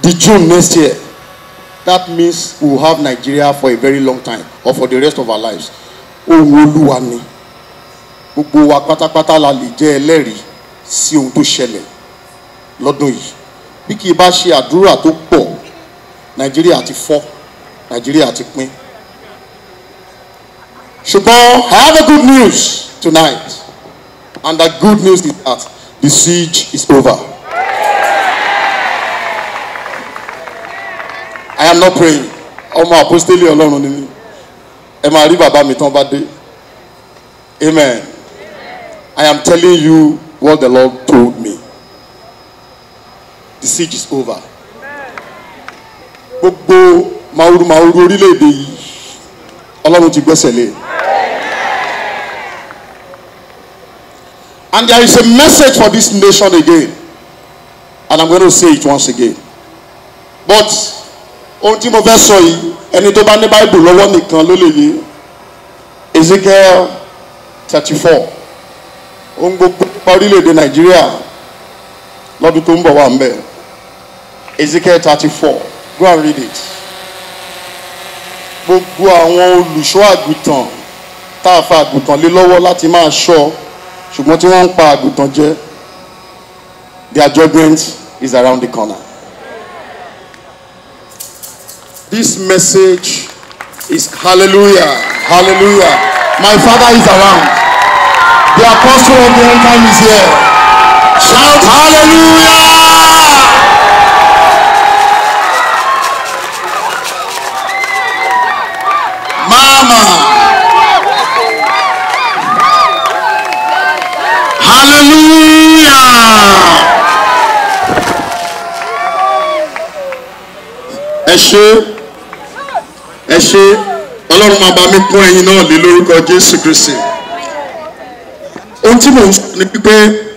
the June next year that means we will have Nigeria for a very long time or for the rest of our lives ohun olúwa ni gbogbo wa pátápátá la lè jẹ́ ẹlẹ́rìí sí ohun tó ṣẹlẹ̀ lọ́dún yìí bí kì í bá ṣe àdúrà tó pọ̀ Nàìjíríà ti fọ́ Nàìjíríà ti pín ṣùgbọ́n I have a good news tonight and the good news is that the siege is over. I am not praying ọmọ apostoli Ọlọ́run ni mí ẹ máa rí bàbá mi tán bá dé amen I am telling you what the Lord told me the siege is over gbogbo màwúrú màwúrú orílẹ̀-èdè yìí Ọlọ́run ti gbẹ́sẹ̀ lé and there is a message for this nation again and I'm going to say it once again but ohun tí mo fẹ́ sọ yìí ẹni tó bá ní báìbù lọ́wọ́ nìkan ló lè yé Ezekiel thirty four ohun gbogbo nípa orílẹ̀-èdè Nàìjíríà lọ́dún tó ń bọ̀ wá ń bẹ̀ Ezekiel thirty four go and read it gbogbo àwọn olùṣọ́ àgùntàn tá a fa àgùntàn lé lọ́wọ́ láti máa ṣọ́ ṣùgbọ́n tí wọ́n ń pa àgùntàn jẹ their judgment is around the corner. This message is hallelujah, hallelujah. My father is around. The apostle of the end time is here. Shout hallelujah! Mama! Hallelujah! ẹ ṣé ẹ ṣé ọlọ́run máa bá mi kún ẹ̀yin náà lé lórúkọ jésù kristi ohun tí mò ń sọ ni pípé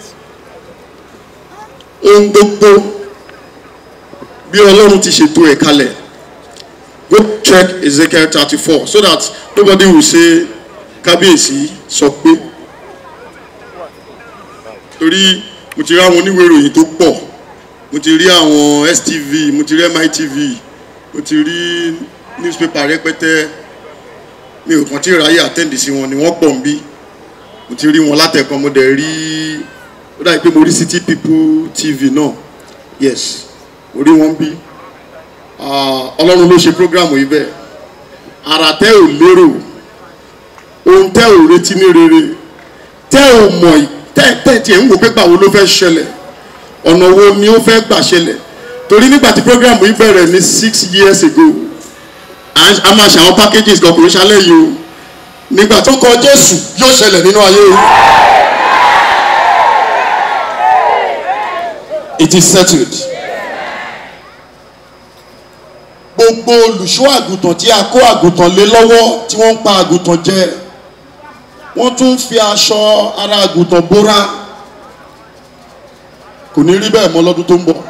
ohun gbogbo bí ọlọ́run ti ṣètò ẹ̀ kalẹ̀ go check ezekiel thirty four so that nobody will say kábíyèsí sọ pé torí mo ti rí àwọn oníwèé ìròyìn tó pọ̀ mo ti rí àwọn stv mo ti rí mitv mo ti rí newspaper rẹpẹtẹ mi ò kàn tí ì ráyè àtẹ́ǹdì sí wọn ni wọ́n pọ̀ ń bí mo ti rí wọn látẹ̀kan mo dẹ̀ rí ó dàbí pé mo rí city people tv náà yes mo rí wọn bí ọlọ́run ló ṣe programu yìí bẹ́ẹ̀ ara tẹ́ ò lérò ohun tẹ́ ò retí ní rere tẹ́ ò mọ̀ tẹ́ tẹ́ tiẹ̀ ń wò pé báwo ló fẹ́ ṣẹlẹ̀ ọ̀nà wo ni ó fẹ́ gbà ṣẹlẹ̀ torí nígbà tí program yìí bẹ̀rẹ̀ ní six years ago a máa ṣe àwọn packages kan kò ń ṣalẹ̀ yìí o nígbà tó kọ Jésù yóò ṣẹlẹ̀ nínú ayé o. it is settled. gbogbo olùṣọ́ àgùntàn tí a kó àgùntàn lé lọ́wọ́ tí wọ́n ń pa àgùntàn jẹ wọ́n tún ń fi aṣọ ara àgùntàn bóra kò ní rí bẹ́ẹ̀ mọ́ lọ́dún tó ń bọ̀.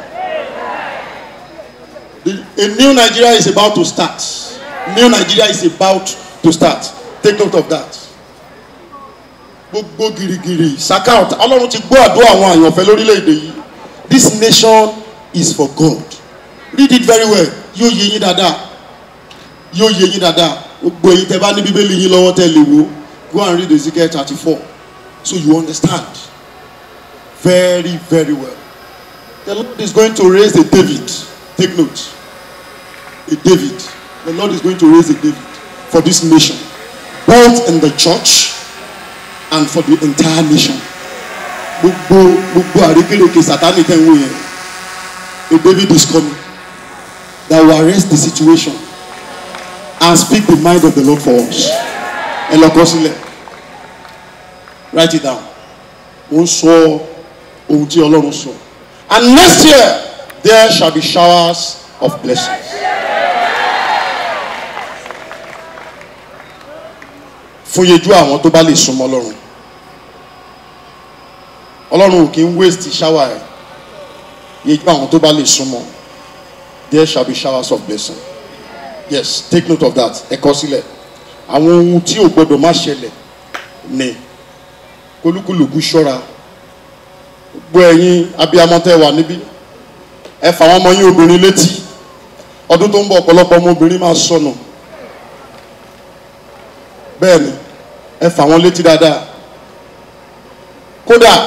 A new Nigeria is about to start. New Nigeria is about to start. Take note of that. Gbogbo girigiri saka ọ̀tá Ọlọ́run ti gbọ́ àdúrà àwọn àyànfẹ́ lórílẹ̀‐èdè yìí. This nation is for God. Read it very well. Yóò yé yín dáadáa. Yóò yé yín dáadáa. Gbogbo èyí tẹ bá ní bíbélì yín lọ́wọ́ tẹ́ lè wo. Go and read Ezekiel thirty-four so you understand very very well. The Lord is going to raise a David. Take note. A David. The Lord is going to raise a David for this nation, both in the church and for the entire nation. Gbogbo gbogbo àrékérekè Sátánì tẹ̀ ń wò yẹn. A David is coming that will arrest the situation and speak the mind of the Lord for us. Ẹ lọ kọ sílẹ̀. Write it down. Mo ń sọ ohun tí Ọlọ́run sọ. And next year there shall be showers of blessings. fún yejú àwọn tó bá lè súnmọ́ ọlọ́run ọlọ́run ò kí ń waste shower ẹ̀ yejú àwọn tó bá lè súnmọ́ there shall be showers of blessing yes take note of that ẹ kọ sílẹ̀ àwọn ohun tí ò gbọdọ̀ má ṣẹlẹ̀ ni kólúkúlùkù ṣọ́ra gbọ́ ẹ̀yin abiyamọ tẹ́ wà níbí ẹ fà wọn ọmọ yín obìnrin létí ọdún tó ń bọ̀ ọ̀pọ̀lọpọ̀ ọmọ obìnrin máa sọnù bẹ́ẹ̀ ni ẹ fà wọn létí dáadáa kódà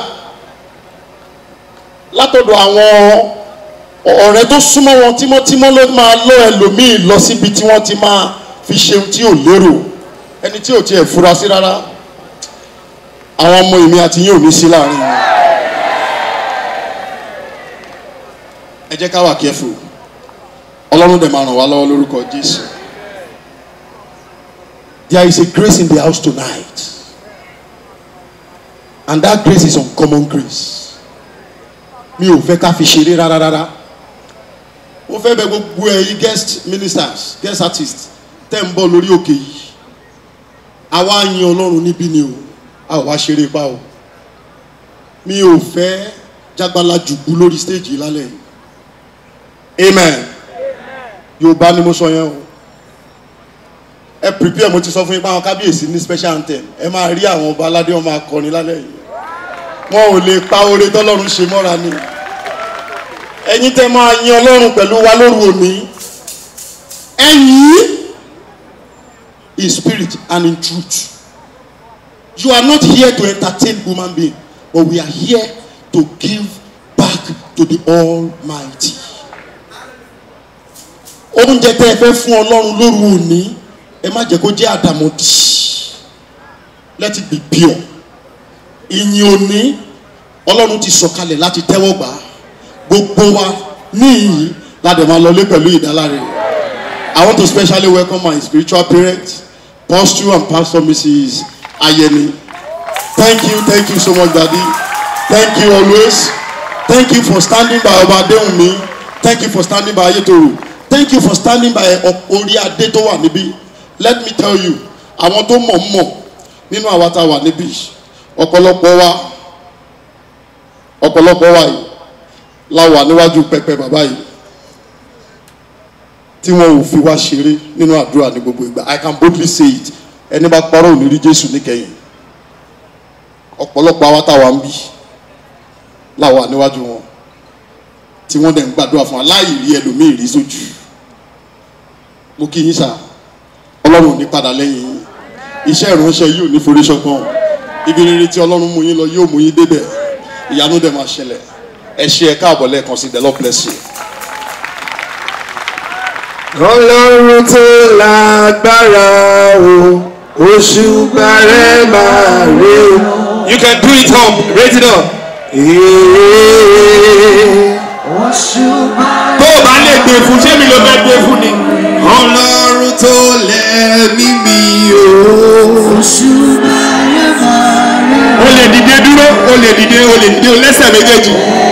látọ̀dọ̀ àwọn ọ̀rẹ́ tó súnmọ́ wọn tímọ́tímọ́ ló máa lọ ẹlòmíì lọ síbi tí wọ́n ti máa fi ṣeun tí ò lérò ẹni tí ò tiẹ̀ fura sí rárá àwọn ọmọ èmi àti yín ò ní sí láàrin wọn. ẹ jẹ́ ká wà careful ọlọ́run dẹ̀ máa ràn wá lọ́wọ́ lórúkọ jésù. there is a grace in the house tonight and that grace is uncommon grace mi ò fẹ́ ká fi ṣeré rárá rárá mo fẹ́ bẹ gbogbo ẹ̀yin guest ministers guest artists tẹ́ ń bọ̀ lórí òkè yìí àwa yin ọlọ́run níbí ni o a ò wá ṣeré pa o mi ò fẹ́ jágbálá jùgbú lórí stage yìí lálẹ́ yìí amen yorùbá ni mo sọ yẹn o ẹ prepare mo ti sọ fún yín pé àwọn kábíyèsí ní special anthem ẹ máa rí àwọn ọba aládé wọn máa kọrin lálẹ́ yìí wọn ò lè pa oore tọ́lọ́run ṣe mọ́ra ni ẹ̀yin tẹ́ máa yin ọlọ́run pẹ̀lú wa lóru òní ẹ̀yin in spirit and in truth you are not here to entertain human being but we are here to give back to the almighty oúnjẹ tẹ́ ẹ fẹ́ fún ọlọ́run lóru òní ẹ má jẹ́ kó jẹ́ àdàmọ̀dì let it be pure ìyìn òní ọlọ́run ti sọ̀kalẹ̀ láti tẹ́wọ́ gbà á gbogbo wa ní ìyìn ládẹ̀ máa lọlé pẹ̀lú ìdáláre I want to specially welcome my spiritual parents Pastor and Pastor Mrs. Ayeni thank you thank you so much daddy thank you always thank you for standing by ọba adéhùnmi thank you for standing by ayétoro thank you for standing by orí adé tó wà níbí let me tell you àwọn tó mọ̀ mọ̀ nínú àwa tá a wà níbí ọ̀pọ̀lọpọ̀ wa ọ̀pọ̀lọpọ̀ wa yìí la wà níwájú pẹpẹ bàbá yìí tí wọn ò fi wá ṣeré nínú àdúrà ní gbogbo ìgbà i can boldly say it ẹni bá parọ́ òní rí jésù níkẹyìn ọ̀pọ̀lọpọ̀ àwa tá a wà ń bí la wà níwájú wọn tí wọ́n dẹ̀ ń gbàdúrà fún wa láì rí ẹlòmíì rí sójú mo kí yín sá ọlọ́run ò ní padà lẹ́yìn yín iṣẹ́ ìránṣẹ́ yìí ò ní forí ṣọgbọ́n ibi rere tí ọlọ́run mú yín lọ yóò mú yín débẹ̀ ìyanu dẹ̀ máa ṣẹlẹ̀ ẹ ṣe ẹ káàbọ̀ lẹ́ẹ̀kan sí the Lord bless you. ọlọ́run tó lágbára o òṣùbà rẹ̀ máa rí o. you can do it up raise it up. tó o bá lè gbé fún ṣé mi ló fẹ́ gbé fún ni. ọlọ́run tó lẹ́mí mi o. o lè dìde dúró o lè dìde o lè dìde o lẹ́sẹ̀ méjèèjì.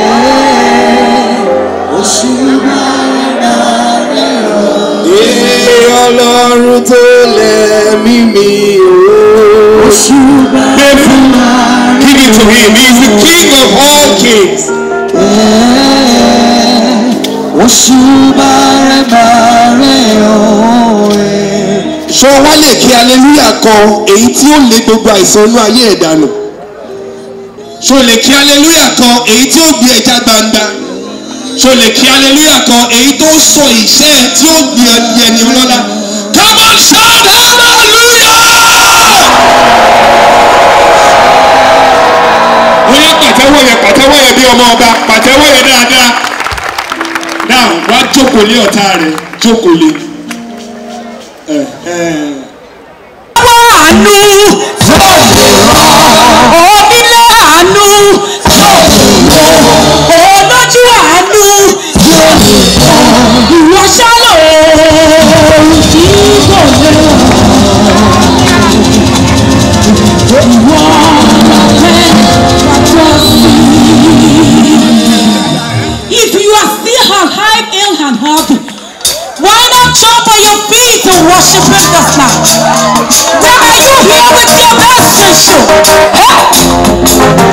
Ee, ọlọ́run tó lẹ́mí mi o. gbé fún give it to him he is the king of all kings. ṣé wá lè kí aleluya kan èyí tí ó lé gbogbo àìsàn inú ayé ẹ̀ dànù ṣé o lè kí aleluya kan èyí tí ó gbé ẹja gbangba ṣé o lè kí aleluya kan èyí tó sọ ìṣe ẹ tí ó gbé ẹni ọlọ́lá come on shout hallelujah. bóyá pàtẹ́wọ́ yẹn pàtẹ́wọ́ yẹn bí ọmọ ọba pàtẹ́wọ́ yẹn dáadáa. now wá jókòó lé ọ̀tá rẹ̀ jókòó lé. àánú onílé àánú olójú àánú ìwọ ṣálò tí kò lè ìwọ fẹ́ pàtó sí. If you are still on high ill and happy, why not jump on your feet and worship Him this night? Why are you here with your best issue? Hey!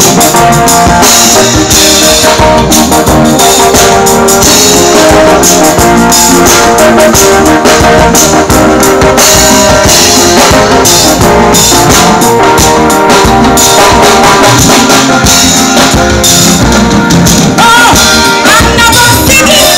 Oh, I'm never thinking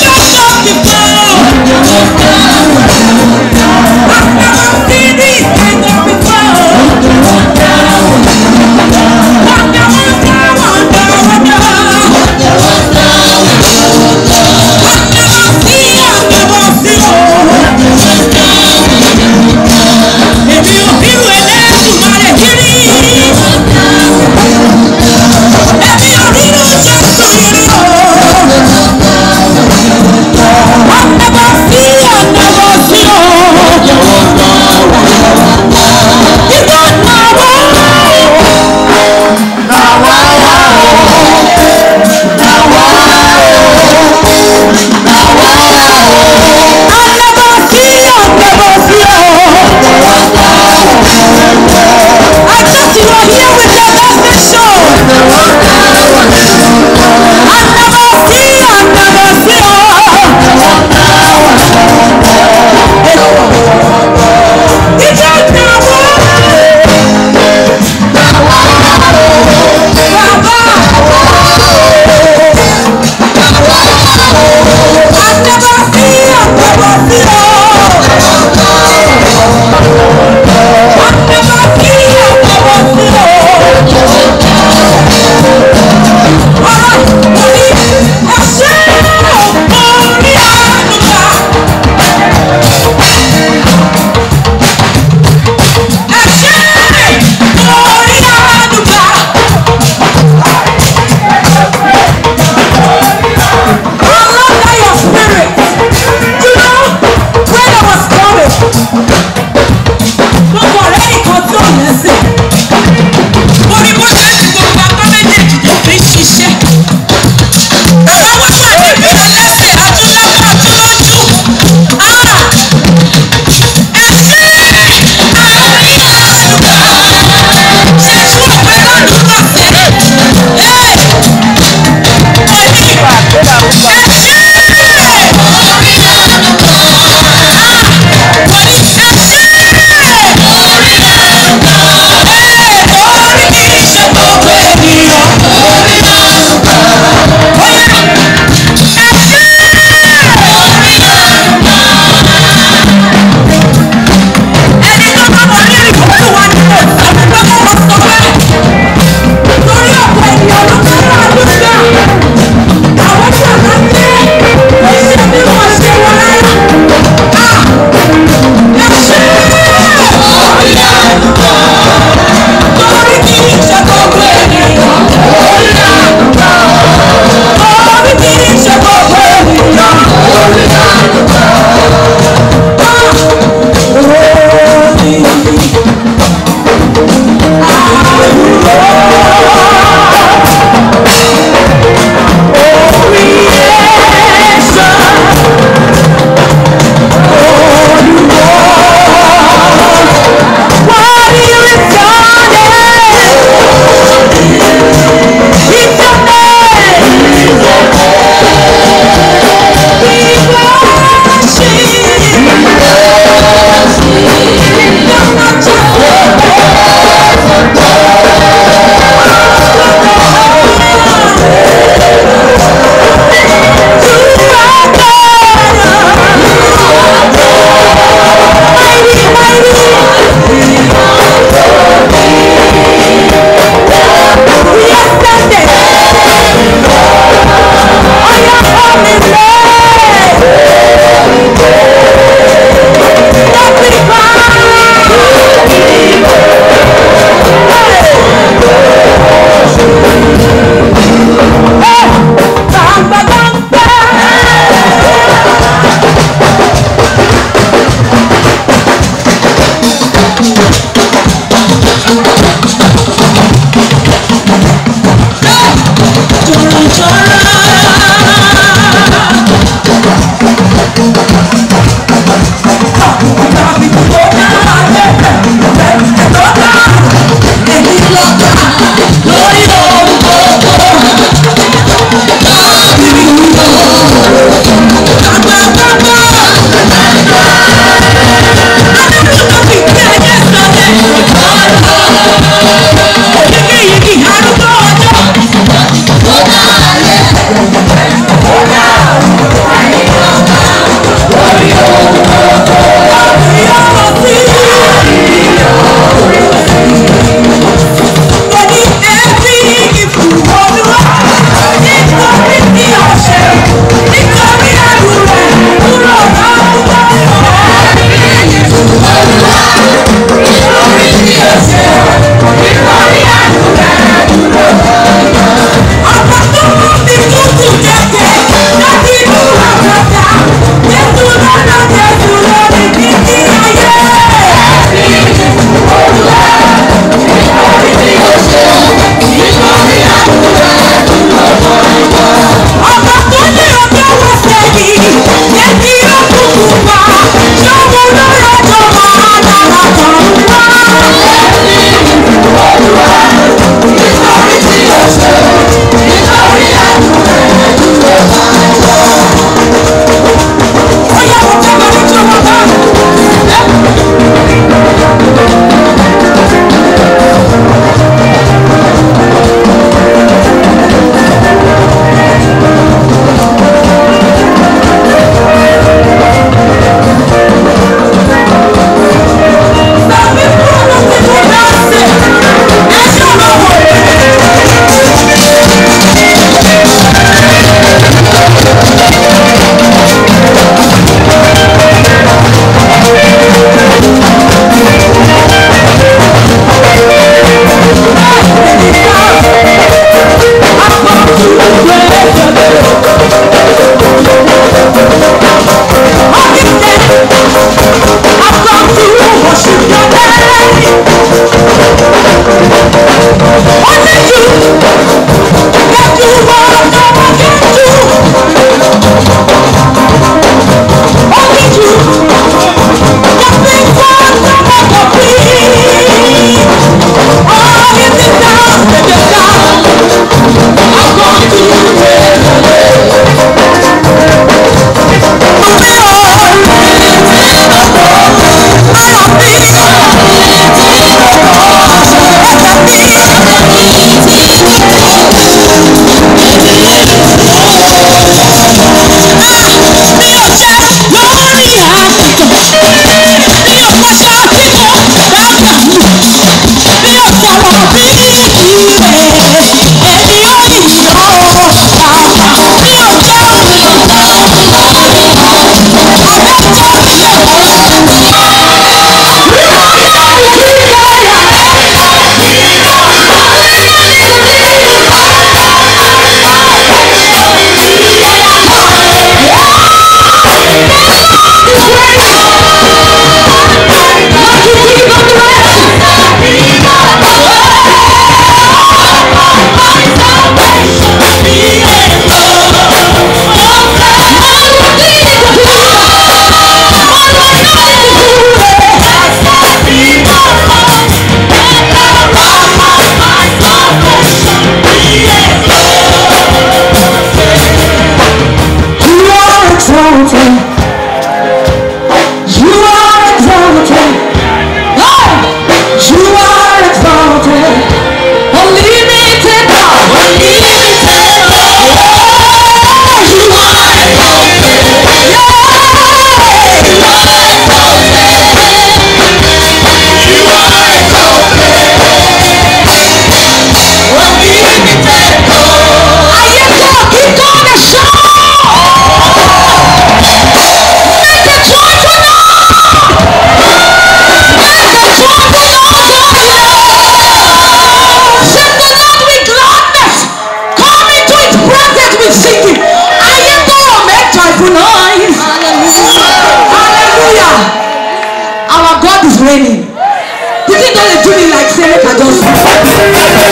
lọ́jọ́ sí.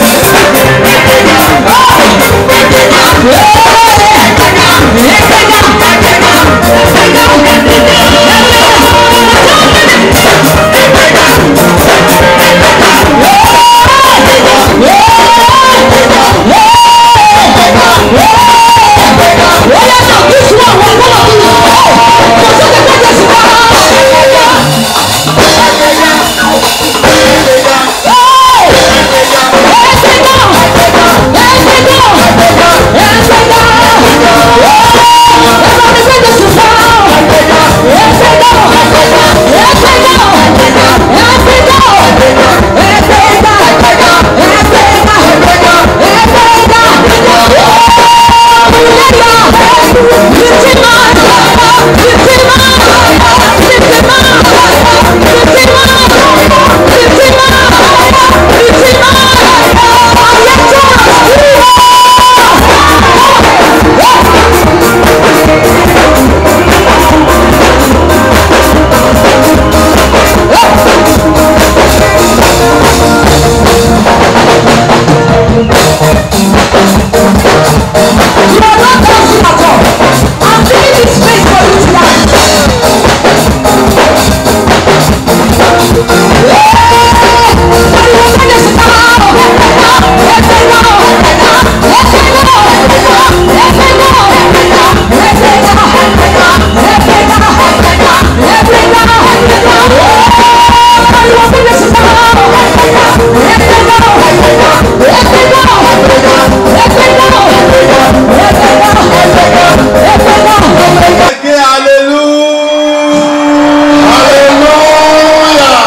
Ké hallelujah. hallelujah.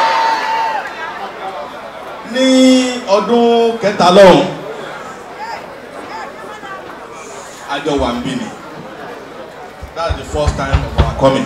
Ní ọdún kẹta lọ́hùn, àjọ wà ń bí ni. That's the first time of our coming.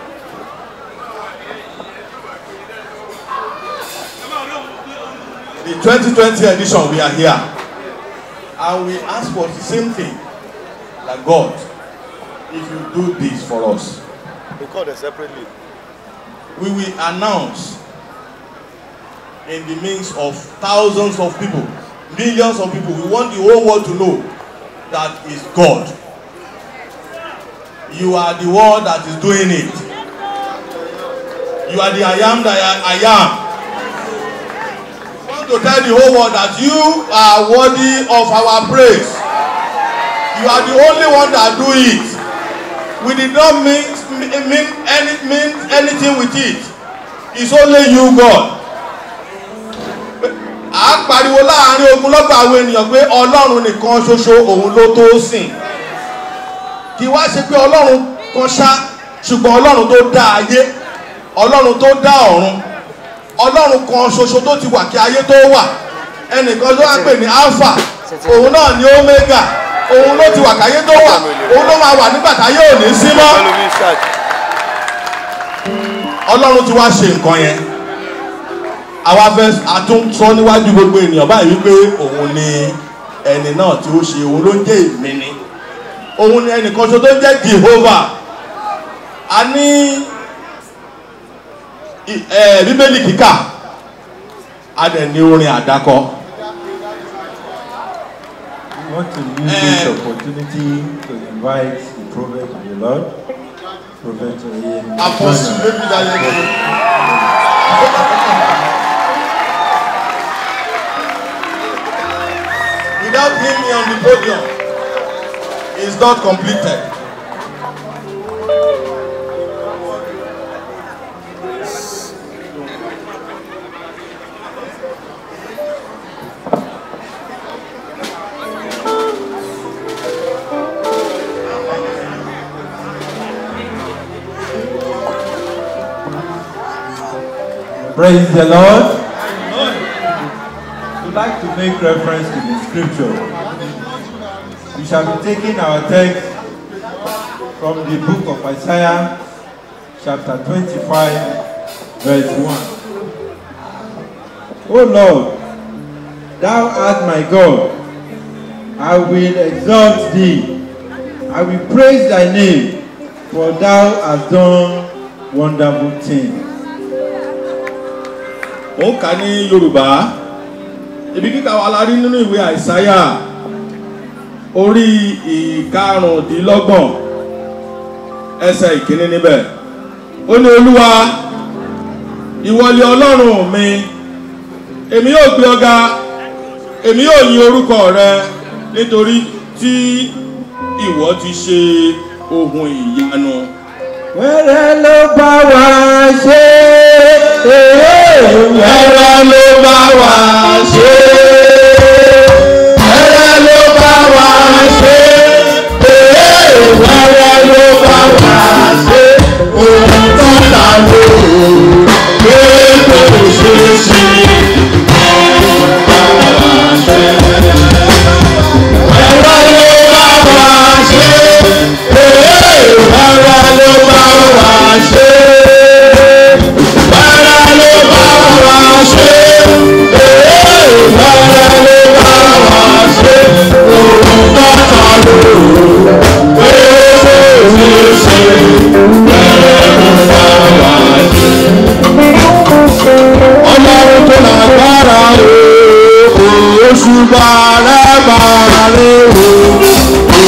The 2020 edition we are here and we ask for the same thing that God if you do this for us Recorded separately. we will announce in the midst of thousands of people millions of people we want the whole world to know that is God you are the one that is doing it you are the I am that I, I am we want to tell the whole world that you are worthy of our praise you are the only one that do it we did not mean mean any mean anything with it it's only you God à ń pariwo láàrin ogunlọ́gọ̀ àwọn ènìyàn pé ọlọ́run nìkan ṣoṣo òun ló tó sìn kì í wá ṣe pé ọlọ́run kan ṣá ṣùgbọ́n ọlọ́run tó dá ayé ọlọ́run tó dá ọ̀run ọlọ́run kan ṣoṣo tó ti wà kí ayé tó wà ẹnìkan tó wá pè ní alpha òun náà ni omega òun ló ti wà káyé tó wà òun ló máa wà nígbà táyé ò ní sí mọ́ Follow me, start. ọlọ́run ti wá ṣe nǹkan yẹn àwa fẹ́ àtúntọ́ níwájú gbogbo ènìyàn báyìí wípé òun ni ẹni náà tí ó ṣe òun ló ń jẹ́ èmi ni òun ni ẹnìkan ṣo tó ń jẹ́ Jehovah a ní i- ẹ, bíbélì kíkà a dẹ̀ ní orin àdákọ We want to use this opportunity to invite the prophet of the Lord, Prophet Ian. apostle maybe that you without him on the podium is not completed. Praise the Lord. We'd like to make reference to the scripture. We shall be taking our text from the book of Isaiah, chapter 25, verse 1. O Lord, thou art my God. I will exalt thee. I will praise thy name, for thou hast done wonderful things. mò ń kà ní yorùbá ibi kíkà wa la rí nínú ìwé àìsáyà orí ìkarùndínlọ́gbọ̀n ẹsẹ̀ ìkíní níbẹ̀ ó ní olúwa ìwọlé ọlọ́run mi èmi yóò gbé ọga èmi yóò yin orúkọ rẹ nítorí tí ìwọ ti ṣe ohun ìyanu. wẹ́rẹ́ ló bá wa ṣe wẹ́rẹ́ ló bá wa ṣe wẹ́rẹ́ ló bá wa ṣe wẹ́rẹ́ ló bá wa ṣe ohun tó ta ló pé kò ṣe sí wẹ́rẹ́ ló bá wa ṣe wẹ́rẹ́ ló bá wa ṣe wẹ́rẹ́ ló bá wa ṣe wẹ́rẹ́ ló bá wa ṣe ohun tó ta ló pé kò ṣe sí wẹ́rẹ́ ló bá wa ṣe. ọlọ́run tó lágbára o oṣù bàrẹ́ bàrẹ́ o.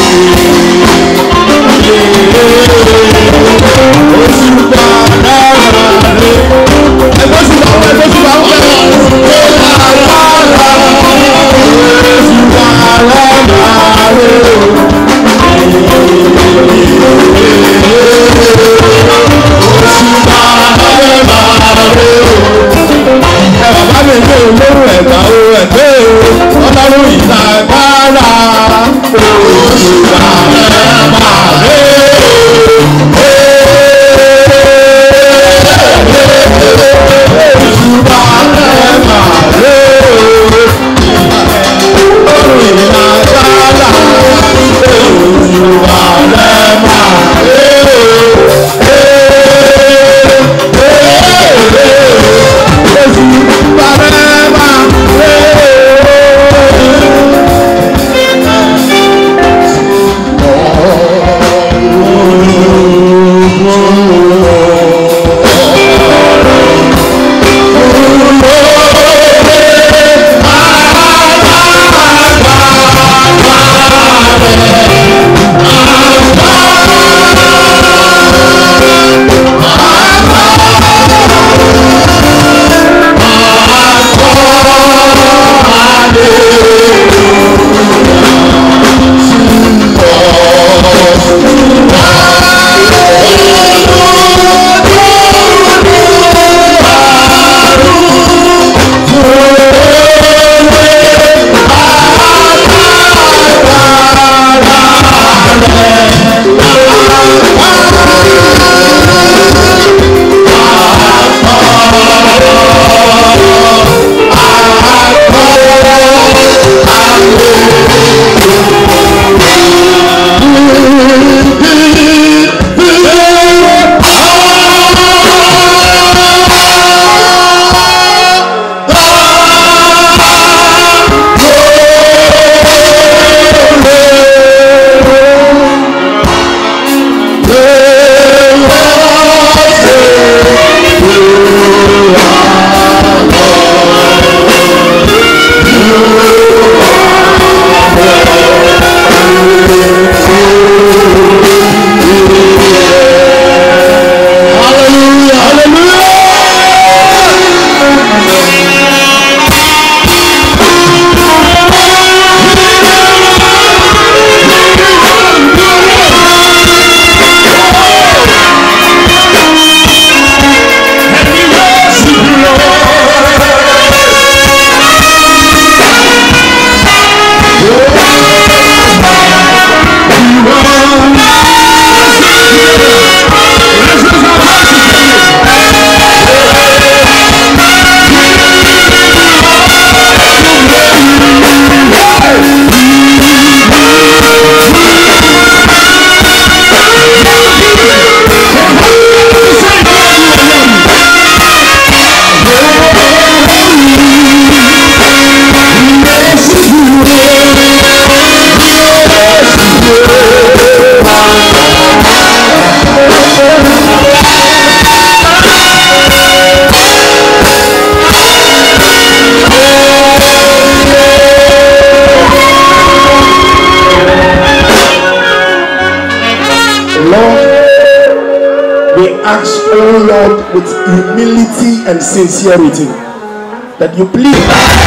oṣù bàrẹ́ bàrẹ́ ẹgbẹ́ oṣù bàrẹ́ ẹgbẹ́ oṣù bàrẹ́ ó lágbára oṣù bàrẹ́ bàrẹ́ o. oṣù bàrẹ́ bàrẹ́ o ẹ bàbá mi gbé olóró ẹ̀gbá o ẹ̀gbẹ́ o ọlọ́run ìta gbára oṣù bàrẹ́ bàrẹ́ oṣù bàrẹ́ bàrẹ́ ọlọ́run ìta gbára oṣù bàrẹ́ bàrẹ́ oṣù bàrẹ́ bàrẹ́. with humility and sincerity. That you please.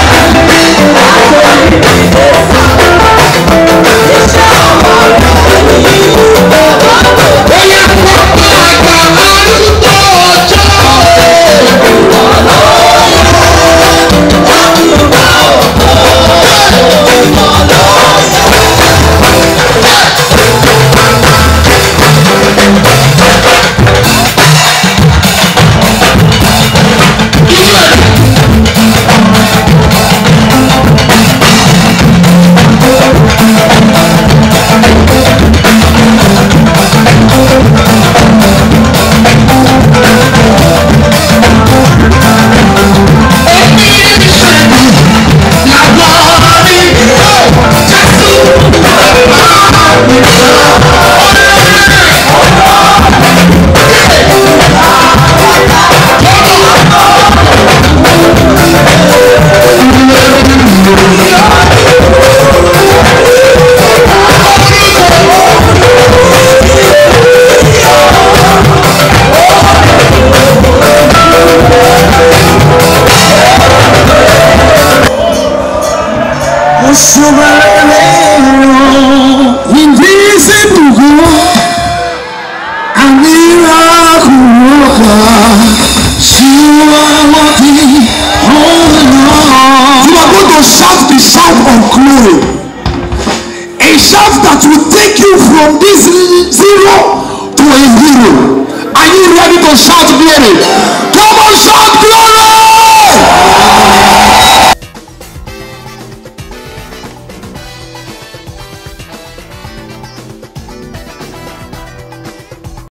You are going to shout the shout of glory. A shout that will take you from this zero to a hero. Are you ready to shout glory? Come on, shout